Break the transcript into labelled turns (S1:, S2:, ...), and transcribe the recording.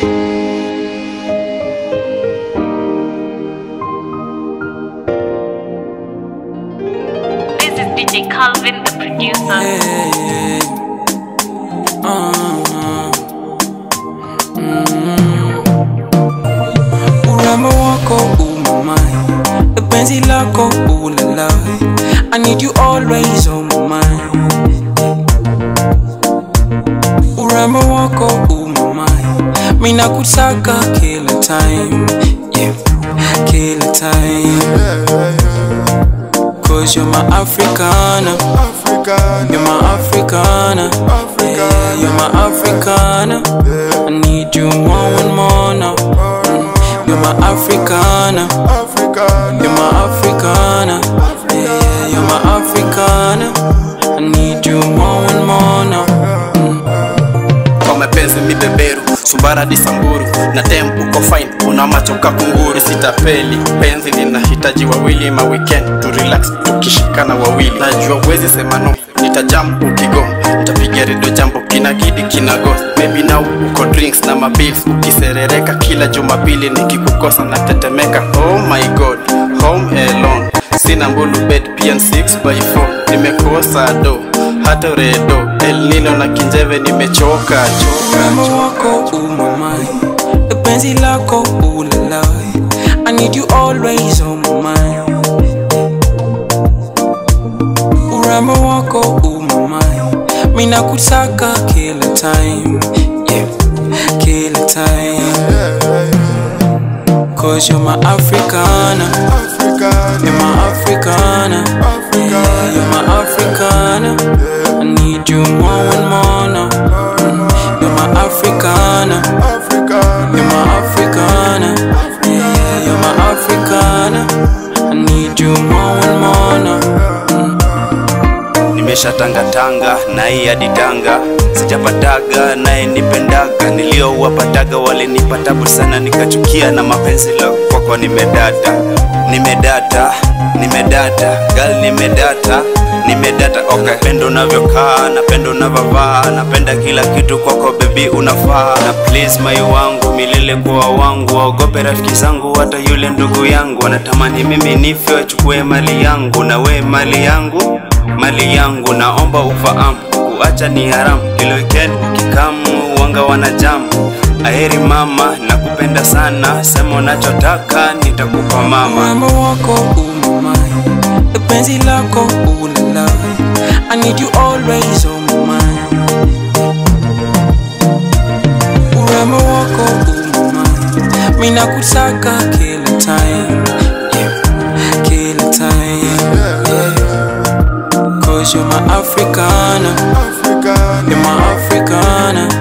S1: This is DJ Calvin, the producer.
S2: Hey, uh, mm. Urembo wako umamai, penzi lako ulalai. I need you always on my mind. Urembo wako umamai, mina kutaka kila time, yeah, kila time. Cause you're my Africana.
S3: African,
S2: You're my Africana. Yeah, you're my Africana. I need you more and more now. Mm, You're my Africana.
S3: African,
S2: You're my Africana. Yeah, you're my Africana. I need you more and more now.
S4: kwa mapenzi mi beberu subara di samburu na tem uko fine una macho ka kunguru sitapeli penzi linahitaji wawili ma weekend to relax tukishikana wawili najua wezi sema no nitajam ukigo nitapiga redio jambo kina gidi kina go maybe now uko drinks na mabils ukiserereka kila jumapili nikikukosa na tetemeka oh my god home alone sina mbulu bed pia 6 by 4 nimekosa do hata redo elnino na kinjeve nimechoka
S2: Urembo
S4: choka
S2: wako umamai, penzi lako ulalai. I need you always on my mind. Urembo wako umamai, mina kutaka kila time, yeah, kila time. Cause you're my Africana,
S3: African,
S2: you're my Africana, yeah, you're my Africana. I need you more and more now. Mm, You're my Africana.
S3: African,
S2: You're my Africana. Yeah, you're my Africana. I need you more and more now.
S4: nimeshatangatanga na hii hadi tanga sijapataga naye nipendaga niliowapataga walinipatabu sana nikachukia na mapenzi la kwako nimedata nimedata nimedata gal nimedata nimedata okay. napenda unavyokaa napenda unavyovaa napenda kila kitu kwako bebi unafaa na please mai wangu milele kuwa wangu waogope rafiki zangu hata yule ndugu yangu anatamani mimi nife wachukue mali yangu na we mali yangu mali yangu naomba ufahamu kuacha ni haramu kila weekend kikamu wanga wanajamu aheri mama nakupenda sana sema unachotaka nitakupa mama
S2: Urembo wako umamai, penzi lako ulalai. I need you always on my mind. Urembo wako umamai, mina kutaka kila time, yeah, kila time. Yeah. Cause you're my Africana,
S3: African,
S2: you're my Africana.